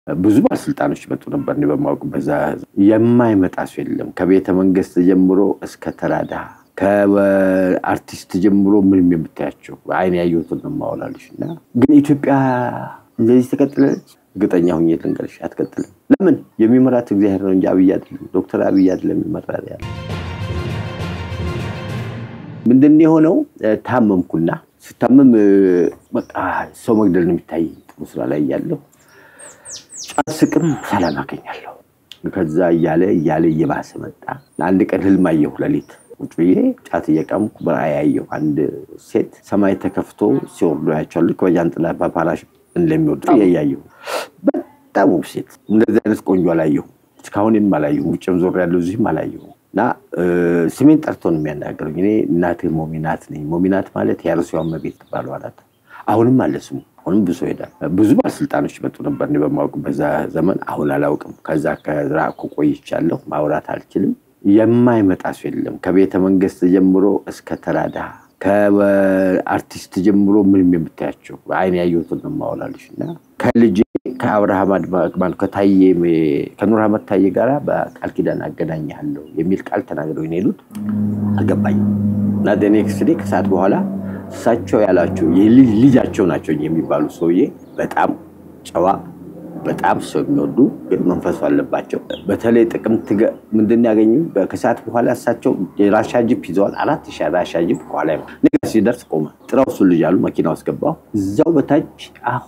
ብዙ ባለስልጣኖች መጡ ነበር። እኔ በማወቅበት የማይመጣ ሰው የለም። ከቤተ መንግስት ጀምሮ እስከ ተራዳ ከአርቲስት ጀምሮ ምንም የምታያቸው አይን ያየሁትን ነው የማወራልሽ። እና ግን ኢትዮጵያ እንደዚህ ተቀጥላለች? እርግጠኛ ሁኜ ልንገርሽ አትቀጥልም። ለምን? የሚመራት እግዚአብሔር ነው እንጂ አብይ አይደለም። ዶክተር አብይ አይደለም የሚመራ ያለ ምንድን የሆነው ታመምኩና ስታመም በቃ ሰው መግደል ነው የሚታየኝ። ጥሩ ስራ ላይ እያለሁ ጫት ስቅም ሰላም አገኛለሁ። ከዛ እያለ እያለ እየባሰ መጣ። አንድ ቀን ህልም አየሁ። ሌሊት ቁጭ ብዬ ጫት እየቀምኩ በራእይ አየሁ። አንድ ሴት ሰማይ ተከፍቶ ሲወርዱ ያቸዋል። ልክ በጃንጥላ በፓራሽ እንደሚወዱ እያየሁ በጣም ውብ ሴት። እንደዚህ አይነት ቆንጆ አላየሁ። እስካሁንም አላየሁ። ውጭም ዞር ያለው እዚህም አላየሁ። እና ስሜን ጠርቶ ነው የሚያናገሩኝ። እኔ እናትህ ሞሚናት ነኝ። ሞሚናት ማለት የአርሲዋ እመቤት ትባለው አላት። አሁንም አለ ስሙ። አሁንም ብዙ ሄዳል። ብዙ ባለስልጣኖች መጡ ነበር እኔ በማወቅበት ዘመን። አሁን አላውቅም። ከዛ ከራቅኩ ቆይቻለሁ። ማውራት አልችልም። የማይመጣ ሰው የለም። ከቤተ መንግስት ጀምሮ እስከ ተራዳ ከአርቲስት ጀምሮ ምንም የምታያቸው አይን ያየሁትን ነው የማወራልሽ። እና ከልጄ ከአብርሃም አድማን ከታዬ ከኑር አህመድ ታዬ ጋራ በቃል ኪዳን አገናኝሃለሁ የሚል ቃል ተናግረው የሄዱት አልገባኝም። እና ኔክስት ዴይ ከሰዓት በኋላ እሳቸው ያላቸው ልጃቸው ናቸው የሚባሉ ሰውዬ በጣም ጨዋ በጣም ሰው የሚወዱ ግን መንፈሱ አለባቸው። በተለይ ጥቅምት ምንድን ያገኙ ከሰዓት በኋላ እሳቸው የራሻ ጂፕ ይዘዋል። አራት ሺ ራሻ ጂፕ ከኋላ ንጋ ሲደርስ ቆመ። ጥራው እሱ ልጅ አሉ። መኪና ውስጥ ገባሁ። እዛው በታች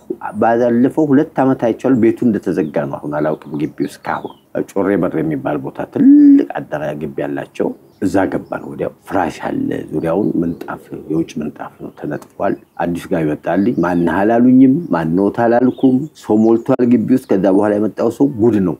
ባለፈው ሁለት ዓመት አይቼዋለሁ። ቤቱ እንደተዘጋ ነው። አሁን አላውቅም። ግቢ ውስጥ ካሁን ጮሬ በር የሚባል ቦታ ትልቅ አዳራ ግቢ ያላቸው እዛ ገባን። ወዲያው ፍራሽ አለ፣ ዙሪያውን ምንጣፍ የውጭ ምንጣፍ ነው ተነጥፏል። አዲሱ ጋር ይመጣልኝ ማነህ አላሉኝም፣ ማነዎት አላልኩም። ሰው ሞልቷል ግቢ ውስጥ። ከዛ በኋላ የመጣው ሰው ጉድ ነው።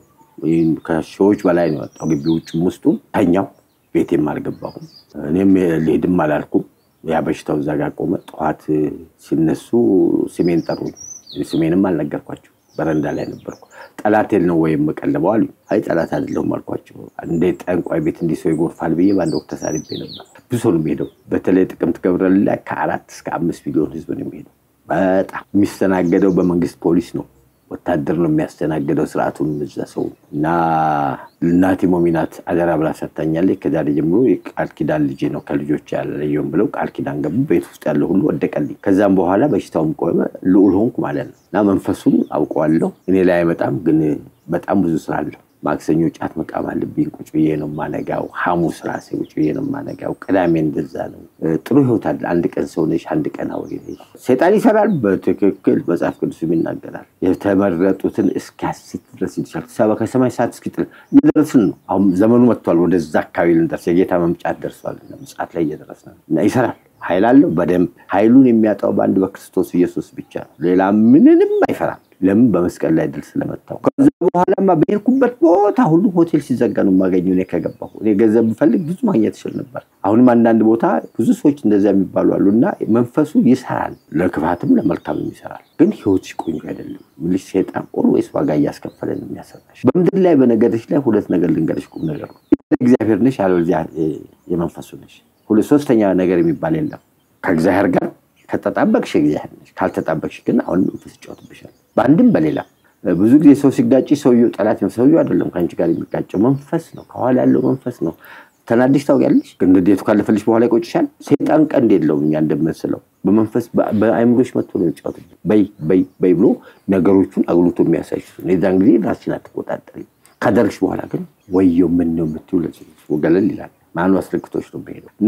ከሺዎች በላይ ነው የመጣው ግቢ ውጭም ውስጡ። ተኛው። ቤቴም አልገባሁም። እኔም ልሄድም አላልኩም። ያ በሽታው እዛ ጋር ቆመ። ጠዋት ሲነሱ ስሜን ጠሩኝ። ስሜንም አልነገርኳቸው። በረንዳ ላይ ነበርኩ። ጠላቴን ነው ወይም የምቀልበው አሉ። አይ ጠላት አይደለሁም አልኳቸው። እንደ ጠንቋይ ቤት እንዲህ ሰው ይጎርፋል ብዬ በአንድ ወቅት ተሳልቤ ነበር። ብዙ ሰው ነው የሚሄደው። በተለይ ጥቅምት ገብርኤል ላይ ከአራት እስከ አምስት ሚሊዮን ህዝብ ነው የሚሄደው። በጣም የሚስተናገደው በመንግስት ፖሊስ ነው። ወታደር ነው የሚያስተናግደው ስርዓቱን እዛ ሰው እና እናቴ ሞሚናት አደራ ብላ ሰጥታኛለች። ከዛሬ ጀምሮ የቃል ኪዳን ልጄ ነው ከልጆች ያለየውም ብለው ቃል ኪዳን ገቡ። ቤት ውስጥ ያለው ሁሉ ወደቀልኝ። ከዛም በኋላ በሽታውም ቆመ፣ ልዑል ሆንኩ ማለት ነው እና መንፈሱን አውቀዋለሁ። እኔ ላይ አይመጣም፣ ግን በጣም ብዙ ስራ አለው። ማክሰኞ ጫት መቃም አለብኝ። ቁጭ ብዬ ነው ማነጋው። ሐሙስ ራሴ ቁጭ ብዬ ነው ማነጋው። ቅዳሜ እንደዛ ነው። ጥሩ ህይወት አለ። አንድ ቀን ሰው ነሽ፣ አንድ ቀን አውሬ ነሽ። ሴጣን ይሰራል። በትክክል መጽሐፍ ቅዱስም ይናገራል። የተመረጡትን እስኪያስት ድረስ ይልሻል። ከሰማይ ሰዓት እስኪጥል እየደረስን ነው። አሁን ዘመኑ መጥቷል። ወደዛ አካባቢ ልንደርስ የጌታ መምጫት ደርሷል። ምጽአት ላይ እየደረስን ነው እና ይሰራል። ኃይል አለው በደንብ ኃይሉን የሚያጣው በአንድ በክርስቶስ ኢየሱስ ብቻ ነው። ሌላ ምንንም አይፈራም። ለምን? በመስቀል ላይ ድል ስለመታው። ከዛ በኋላማ በሄድኩበት ቦታ ሁሉ ሆቴል ሲዘጋ ነው የማገኘው። እኔ ከገባሁ እኔ ገንዘብ ብፈልግ ብዙ ማግኘት ይችል ነበር። አሁንም አንዳንድ ቦታ ብዙ ሰዎች እንደዚያ የሚባሉ አሉ እና መንፈሱ ይሰራል፣ ለክፋትም ለመልካምም ይሰራል። ግን ህይወት ቆንጆ አይደለም። ምልሽ ሴጣን ኦልዌይስ ዋጋ እያስከፈለ ነው የሚያሰራሽ። በምድር ላይ በነገርሽ ላይ ሁለት ነገር ልንገርሽ፣ ቁም ነገር ነው። እግዚአብሔር ነሽ፣ ያለዚያ የመንፈሱ ነሽ። ሁለት ሶስተኛ ነገር የሚባል የለም። ከእግዚአብሔር ጋር ከተጣበቅሽ እግዚአብሔር ነሽ፣ ካልተጣበቅሽ ግን አሁን መንፈስ ይጫወትብሻል። በአንድም በሌላ ብዙ ጊዜ ሰው ሲጋጭ ሰውየው ጠላት ነው። ሰውየው አይደለም ከአንቺ ጋር የሚጋጨው መንፈስ ነው፣ ከኋላ ያለው መንፈስ ነው። ተናድሽ ታውቂያለሽ፣ ግን ንዴቱ ካለፈልሽ በኋላ ይቆጭሻል። ሴጣን ቀንድ የለውም እኛ እንደምንስለው በመንፈስ በአይምሮች መጥቶ ነው የሚጫወት። በይ በይ በይ ብሎ ነገሮቹን አጉልቶ የሚያሳይሽ ነው። የዛን ጊዜ ራስሽን አትቆጣጠሪ። ካደረግሽ በኋላ ግን ወየው ምን ነው የምትይው ወገለል ይላል። ማኑ አስረግቶች ነው የሚሄደው እና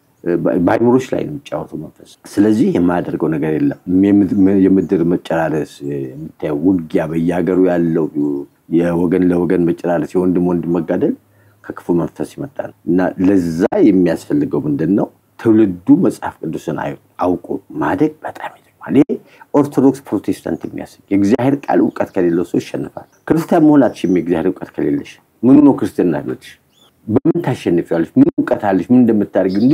በአይምሮች ላይ ነው የሚጫወተው መንፈስ። ስለዚህ የማያደርገው ነገር የለም። የምድር መጨራረስ የምታየው ውጊያ፣ በየሀገሩ ያለው የወገን ለወገን መጨራረስ፣ የወንድም ወንድም መጋደል ከክፉ መንፈስ ይመጣ ነው እና ለዛ የሚያስፈልገው ምንድን ነው? ትውልዱ መጽሐፍ ቅዱስን አውቆ ማደግ በጣም ይጠቅማል። ይሄ ኦርቶዶክስ ፕሮቴስታንት የሚያስግ የእግዚአብሔር ቃል እውቀት ከሌለው ሰው ይሸንፋል። ክርስቲያን መሆን አትችይም የእግዚአብሔር እውቀት ከሌለሽ። ምኑ ነው ክርስትና ህይወትሽ? በምን ታሸንፊያለሽ? ምን እውቀት አለሽ? ምን እንደምታደርግ እንዲሁ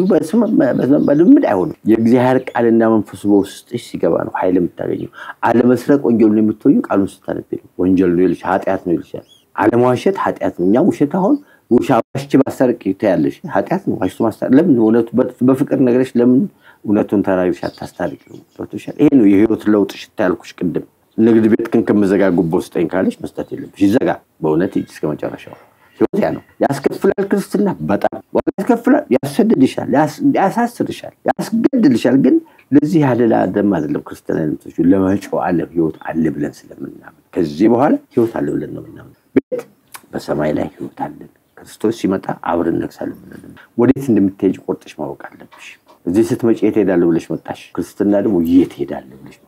በልምድ አይሆንም። የእግዚአብሔር ቃልና መንፈሱ በውስጥሽ ሲገባ ነው ኃይል የምታገኘው። አለመስረቅ ወንጀል ነው የምትወዩ ቃሉን ስታነብ ነው። ወንጀል ነው ይልሻል፣ ኃጢአት ነው ይልሻል። አለመዋሸት ኃጢአት ነው። እኛ ውሸት አሁን ዋሽቼ ማስታረቅ ታያለሽ፣ ኃጢአት ነው። ዋሽቶ ማስታረቅ ለምን? እውነቱ በፍቅር ነገረሽ ለምን እውነቱን ተናግረሽ አታስታርቅ? ይሄ ነው የህይወት ለውጥ ሽታ ያልኩሽ ቅድም ንግድ ቤት ግን ከምዘጋ ጉቦ ስጠኝ ካለች መስጠት የለብሽ። ይዘጋ። በእውነት ሂጂ እስከ መጨረሻው። ህይወት ያ ነው። ያስከፍላል። ክርስትና በጣም ዋጋ ያስከፍላል። ያሰድድሻል፣ ያሳስርሻል፣ ያስገድልሻል። ግን ለዚህ ያደላ ደም አይደለም። ክርስትና አይነቶቹ ለመጪው ዓለም ህይወት አለ ብለን ስለምናምን ከዚህ በኋላ ህይወት አለ ብለን ነው ምናምን። ቤት በሰማይ ላይ ህይወት አለን። ክርስቶስ ሲመጣ አብረን እነግሳለን ብለን ወዴት እንደምትሄጅ ቆርጠሽ ማወቅ አለብሽ። እዚህ ስትመጪ የት ሄዳለሁ ብለሽ መጣሽ። ክርስትና ደግሞ የት ሄዳለሁ ብለሽ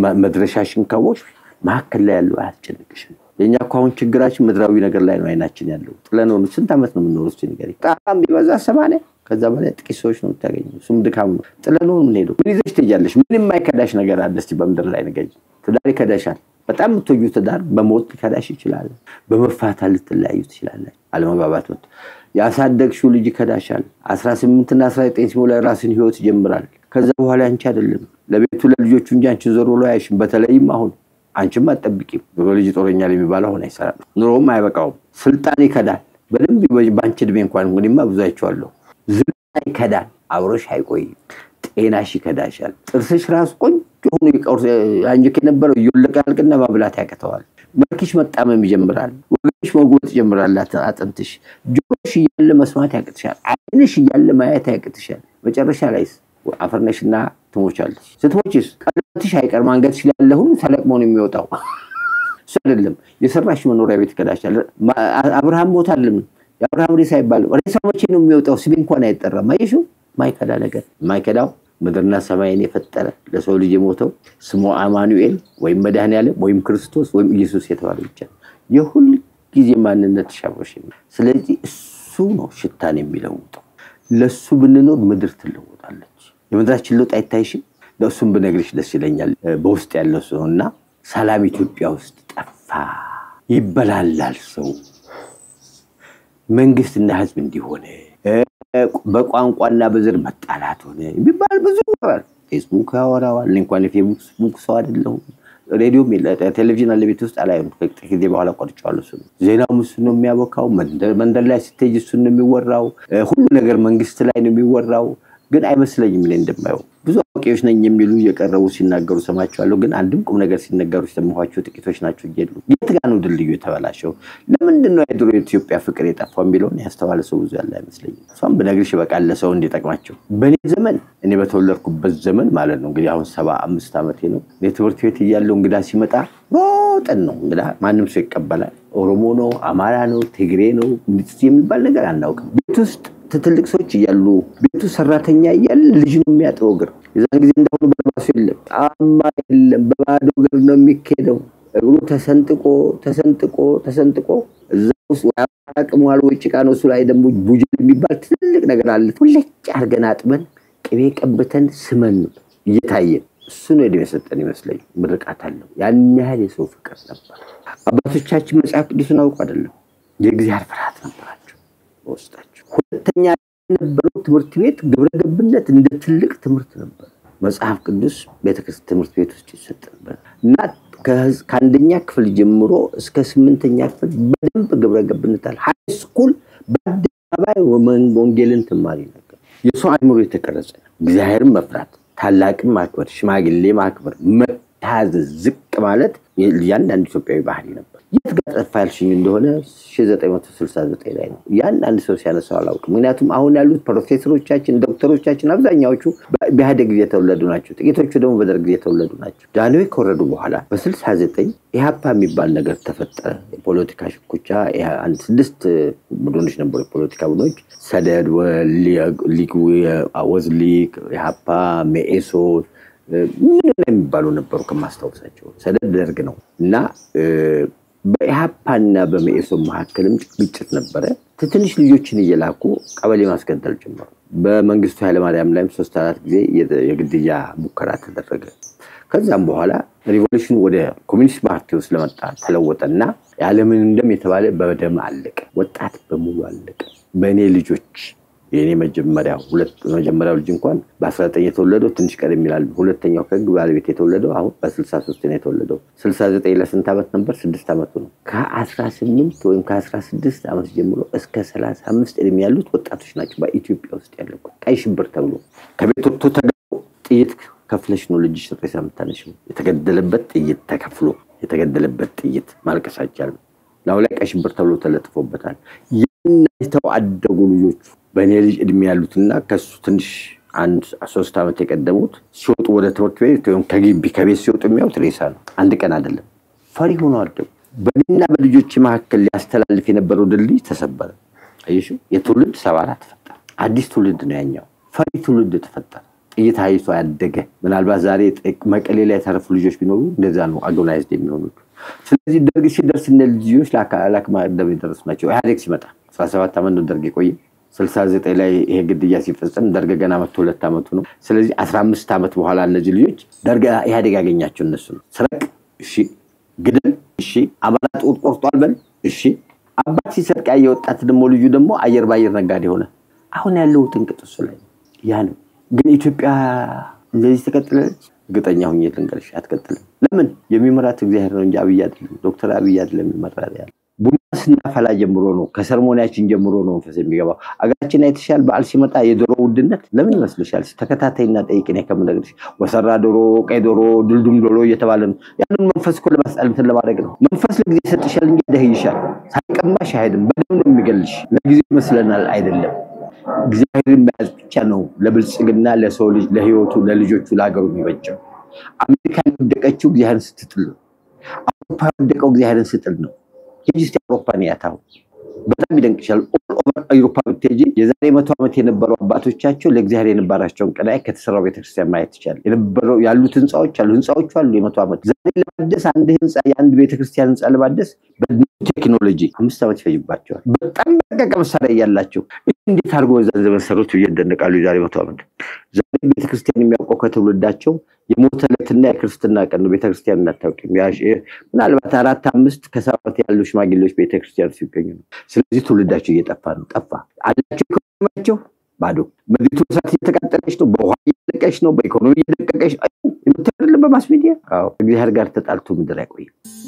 መድረሻሽን ካወቅሽ መካከል ላይ ያለው አያስጨንቅሽም። የእኛ እኮ አሁን ችግራችን ምድራዊ ነገር ላይ ነው አይናችን ያለው። ጥለነው ስንት ዓመት ነው የምንኖረው? እስኪ ንገሪኝ። በጣም ቢበዛ ሰማንያ ከዛ በላይ ጥቂት ሰዎች ነው የምታገኘው። እሱም ድካም ነው። ጥለነው የምንሄደው ምን ይዘሽ ትሄጃለሽ? ምን የማይከዳሽ ነገር አለ? እስኪ በምድር ላይ ንገሪኝ። ትዳር ይከዳሻል። በጣም የምትወጂው ትዳር በሞት ሊከዳሽ ይችላል። በመፋታ ልትለያዩ ትችላለን። አለመግባባት መጥቶ ያሳደግሽው ልጅ ይከዳሻል። አስራ ስምንትና አስራ ዘጠኝ ሲሞላ ራስን ህይወት ይጀምራል። ከዛ በኋላ አንቺ አይደለም ለቤቱ ለልጆቹ እንጂ አንቺን ዞር ብሎ አያይሽም። በተለይም አሁን አንቺም አትጠብቂም። ልጅ ይጦረኛል የሚባለው አሁን አይሰራም። ኑሮውም አይበቃውም። ስልጣን ይከዳል። በደንብ በአንቺ እድሜ እንኳን እንግዲህማ ብዙ አይቼዋለሁ። ዝና ይከዳል። አብሮሽ አይቆይም። ጤናሽ ይከዳሻል። ጥርስሽ ራሱ ቆንጆ ሆኖ አንጀክ የነበረው እየወለቀ ያልቅና ማብላት ያቅተዋል። መልክሽ መጣመም ይጀምራል። ወገንሽ መጎጥ ይጀምራል። አጥንትሽ፣ ጆሮሽ እያለ መስማት ያቅትሻል። ዓይንሽ እያለ ማየት ያቅትሻል። መጨረሻ ላይስ አፈርነሽና ትሞቻለሽ። ስትሞችስ ቀለበትሽ አይቀርም። አንገትሽ ላይ ያለ ሁሉ ተለቅሞ ነው የሚወጣው። እሱ አይደለም የሰራሽ መኖሪያ ቤት ይከዳሻል። አብርሃም ሞት አለም የአብርሃም ሬሳ አይባልም። ሬሳው መቼ ነው የሚወጣው? ስሜ እንኳን አይጠራም። አየሽው? ማይከዳ ነገር የማይከዳው ምድርና ሰማይን የፈጠረ ለሰው ልጅ የሞተው ስሙ አማኑኤል ወይም መድኃኔዓለም ወይም ክርስቶስ ወይም ኢየሱስ የተባለ ብቻ የሁል ጊዜ ማንነት ሻቦሽ። ስለዚህ እሱ ነው ሽታን የሚለውጠው። ለእሱ ብንኖር ምድር ትለወጣለች። የምድራችን ለውጥ አይታይሽም? ለእሱም ብነግርሽ ደስ ይለኛል። በውስጥ ያለው ሰው እና ሰላም ኢትዮጵያ ውስጥ ጠፋ። ይበላላል ሰው መንግስትና ህዝብ እንዲሆነ በቋንቋና በዘር መጣላት ሆነ የሚባል ብዙ ይወራል። ፌስቡክ ያወራዋል። እኔ እንኳን የፌስቡክ ሰው አይደለሁም። ሬዲዮም ቴሌቪዥን አለ ቤት ውስጥ አላየም። ከጥቂት ጊዜ በኋላ ቆርጬዋለሁ። እሱ ዜናውም እሱ ነው የሚያቦካው። መንደር ላይ ስትሄጂ እሱ ነው የሚወራው። ሁሉ ነገር መንግስት ላይ ነው የሚወራው። ግን አይመስለኝም እኔ እንደማየው ብዙ አዋቂዎች ነኝ የሚሉ እየቀረቡ ሲናገሩ ሰማቸዋለሁ። ግን አንድም ቁም ነገር ሲነገሩ ሲሰማኋቸው ጥቂቶች ናቸው እየሉ የት ጋ ነው ድልድዩ የተበላሸው? ለምንድን ነው የድሮ የኢትዮጵያ ፍቅር የጠፋው የሚለውን ያስተዋለ ሰው ብዙ ያለ አይመስለኝም። እሷም ብነግርሽ ይበቃል ለሰው እንዲጠቅማቸው። በእኔ ዘመን እኔ በተወለድኩበት ዘመን ማለት ነው እንግዲህ አሁን ሰባ አምስት ዓመቴ ነው። እኔ ትምህርት ቤት እያለው እንግዳ ሲመጣ ሮጠን ነው እንግዳ ማንም ሰው ይቀበላል። ኦሮሞ ነው፣ አማራ ነው፣ ትግሬ ነው የሚባል ነገር አናውቅም። ቤት ውስጥ ትልቅ ሰዎች እያሉ ቤቱ ሰራተኛ እያለ ልጅ ነው የሚያጥበው እግር። የዛን ጊዜ እንደሆኑ በልባሱ የለም፣ ጫማ የለም፣ በባዶ እግር ነው የሚካሄደው። እግሩ ተሰንጥቆ ተሰንጥቆ ተሰንጥቆ እዛ ውስጥ አቅሟል ወይ ጭቃ ነው። እሱ ላይ ደግሞ ቡጀል የሚባል ትልቅ ነገር አለ። ሁለጭ አድርገን አጥበን ቅቤ ቀብተን ስመን እየታየን እሱ ነው ዕድሜ የሰጠን ይመስለኝ። ምርቃት አለው። ያን ያህል የሰው ፍቅር ነበር። አባቶቻችን መጽሐፍ ቅዱስን አውቁ አይደለም የእግዚአብሔር ፍርሃት ነበራቸው በውስጣቸው። ሁለተኛ የነበረው ትምህርት ቤት ግብረ ገብነት እንደ ትልቅ ትምህርት ነበር። መጽሐፍ ቅዱስ ቤተክርስቲያን ትምህርት ቤት ውስጥ ይሰጥ ነበር እና ከአንደኛ ክፍል ጀምሮ እስከ ስምንተኛ ክፍል በደንብ ግብረ ገብነት አለ። ሃይ ስኩል በአደባባይ ወንጌልን ትማሪ ነበር። የሰው አእምሮ የተቀረጸ እግዚአብሔርን መፍራት፣ ታላቅን ማክበር፣ ሽማግሌ ማክበር፣ መታዘዝ፣ ዝቅ ማለት እያንዳንዱ ኢትዮጵያዊ ባህሪ ነበር። የት ጋር ጠፋ ያልሽኝ እንደሆነ 1969 ላይ ነው። ያን አንድ ሰው ሲያነሳው አላውቅም። ምክንያቱም አሁን ያሉት ፕሮፌሰሮቻችን፣ ዶክተሮቻችን አብዛኛዎቹ በኢህአዴግ ጊዜ የተወለዱ ናቸው። ጥቂቶቹ ደግሞ በደርግ ጊዜ የተወለዱ ናቸው። ጃንሆይ ከወረዱ በኋላ በ69 ኢህአፓ የሚባል ነገር ተፈጠረ። የፖለቲካ ሽኩቻ አንድ ስድስት ቡድኖች ነበሩ። የፖለቲካ ቡድኖች ሰደድ፣ ወዝ ሊግ፣ ኢህአፓ፣ መኢሶ ምን የሚባሉ ነበሩ ከማስታወሳቸው። ሰደድ ደርግ ነው እና በኢህአፓና በመኢሶን መካከልም ግጭት ነበረ። ትንሽ ልጆችን እየላኩ ቀበሌ ማስገደል ጀመሩ። በመንግስቱ ኃይለማርያም ላይም ሶስት አራት ጊዜ የግድያ ሙከራ ተደረገ። ከዛም በኋላ ሪቮሉሽን ወደ ኮሚኒስት ፓርቲ ውስጥ ለመጣ ተለወጠና ያለምንም ደም የተባለ በደም አለቀ። ወጣት በሙሉ አለቀ። በእኔ ልጆች የእኔ መጀመሪያ መጀመሪያው ልጅ እንኳን በ19 የተወለደው ትንሽ ቀደም ይላል። ሁለተኛው ከህግ ባለቤት የተወለደው አሁን በ63 ነው የተወለደው። 69 ለስንት ዓመት ነበር? ስድስት ዓመቱ ነው። ከ18 ወይም ከ16 ዓመት ጀምሮ እስከ 35 ዕድሜ ያሉት ወጣቶች ናቸው በኢትዮጵያ ውስጥ ያለው ቀይ ሽብር ተብሎ ከቤት ወጥቶ ተገ ጥይት ከፍለሽ ነው ልጅሽ ሬሳ የምታነሺው። የተገደለበት ጥይት ተከፍሎ የተገደለበት ጥይት ማልቀስ አይቻልም። ላዩ ላይ ቀይ ሽብር ተብሎ ተለጥፎበታል። የናይተው አደጉ ልጆቹ በእኔ ልጅ እድሜ ያሉትና ከሱ ትንሽ አንድ ሶስት ዓመት የቀደሙት ሲወጡ ወደ ትምህርት ቤት ወይም ከግቢ ከቤት ሲወጡ የሚያዩት ሬሳ ነው። አንድ ቀን አይደለም። ፈሪ ሆኖ አደጉ። በእኔና በልጆች መካከል ሊያስተላልፍ የነበረው ድልድይ ተሰበረ። አየሹ የትውልድ ሰባራ ተፈጠረ። አዲስ ትውልድ ነው ያኛው። ፈሪ ትውልድ ተፈጠረ። ጥይት አይቶ ያደገ ምናልባት ዛሬ መቀሌ ላይ የተረፉ ልጆች ቢኖሩ እንደዛ ነው አጎናይዝድ የሚሆኑት። ስለዚህ ደርግ ሲደርስ እነ ልጆች ለአክማ ደም የደረሱ ናቸው። ኢህአዴግ ሲመጣ አስራ ሰባት ዓመት ነው ደርግ የቆየ። ስልሳ ዘጠኝ ላይ ይሄ ግድያ ሲፈጸም ደርግ ገና መቶ ሁለት ዓመቱ ነው። ስለዚህ አስራ አምስት ዓመት በኋላ እነዚህ ልጆች ደርግ ኢህአዴግ ያገኛቸው እነሱ ነው። ስረቅ እሺ፣ ግደል እሺ፣ አባላት ጡት ቆርጧል በል እሺ። አባት ሲሰርቅ ያየ ወጣት ደግሞ ልጁ ደግሞ አየር በአየር ነጋዴ ሆነ። አሁን ያለው ጥንቅጥ እሱ ላይ ያ ነው። ግን ኢትዮጵያ እንደዚህ ትቀጥላለች? እርግጠኛ ሁኜ ልንገርሽ አትቀጥልም። ለምን? የሚመራት እግዚአብሔር ነው እንጂ አብይ አይደለም። ዶክተር አብይ አይደለም የሚመራ ያለ ቡና ስናፈላ ጀምሮ ነው ከሰርሞኒያችን ጀምሮ ነው መንፈስ የሚገባው። አገራችን አይተሻል። በዓል ሲመጣ የዶሮ ውድነት ለምን ይመስልሻል? ተከታታይና ጠይቅኔ ከምነግርሽ ወሰራ ዶሮ፣ ቀይ ዶሮ፣ ድልዱም ዶሮ እየተባለ ነው። ያንን መንፈስ እኮ ለማስጣል እንትን ለማድረግ ነው። መንፈስ ለጊዜ ይሰጥሻል እንጂ ያደህይሻል። ሳይቀማሽ አይሄድም። በደም ነው የሚገልሽ። ለጊዜ ይመስለናል፣ አይደለም። እግዚአብሔርን መያዝ ብቻ ነው ለብልጽግና ለሰው ልጅ ለህይወቱ ለልጆቹ ለሀገሩ የሚበጀው። አሜሪካ የወደቀችው እግዚአብሔርን ስትጥል ነው። አውሮፓ የወደቀው እግዚአብሔርን ስትጥል ነው። ሂጂ እስኪ አውሮፓን ያታው በጣም ይደንቅሻል። ኦል ኦቨር አውሮፓ ብትሄጂ የዛሬ መቶ ዓመት የነበሩ አባቶቻቸው ለእግዚአብሔር የነበራቸውን ቀናይ ከተሰራው ቤተክርስቲያን ማየት ይቻላል። የነበረው ያሉት ህንፃዎች አሉ ህንፃዎቹ አሉ የመቶ ዓመት ዛሬ ለማደስ አንድ ህንፃ የአንድ ቤተክርስቲያን ህንፃ ለማደስ ቴክኖሎጂ አምስት ዓመት ይፈጅባቸዋል። በጣም በረቀቀ መሳሪያ እያላቸው እንዴት አድርጎ በዛ ዘመን ሰሩት ብዬ እደነቃለሁ። የዛሬ መቶ ዓመት ዛሬ ቤተክርስቲያን የሚያውቀው ከትውልዳቸው የሞተለትና የክርስትና ቀን ነው። ቤተክርስቲያን እናታውቅም። ምናልባት አራት አምስት ከሰባት ያሉ ሽማግሌዎች ቤተክርስቲያን ሲገኙ ነው። ስለዚህ ትውልዳቸው እየጠፋ ነው። ጠፋ አላቸው ኢኮኖሚያቸው ባዶ። ምድሪቱ እሳት እየተቃጠለች ነው። በውሃ እየደቀች ነው። በኢኮኖሚ እየደቀቀች የምትደለም በማስ ሚዲያ እግዚአብሔር ጋር ተጣልቶ ምድር አይቆይም።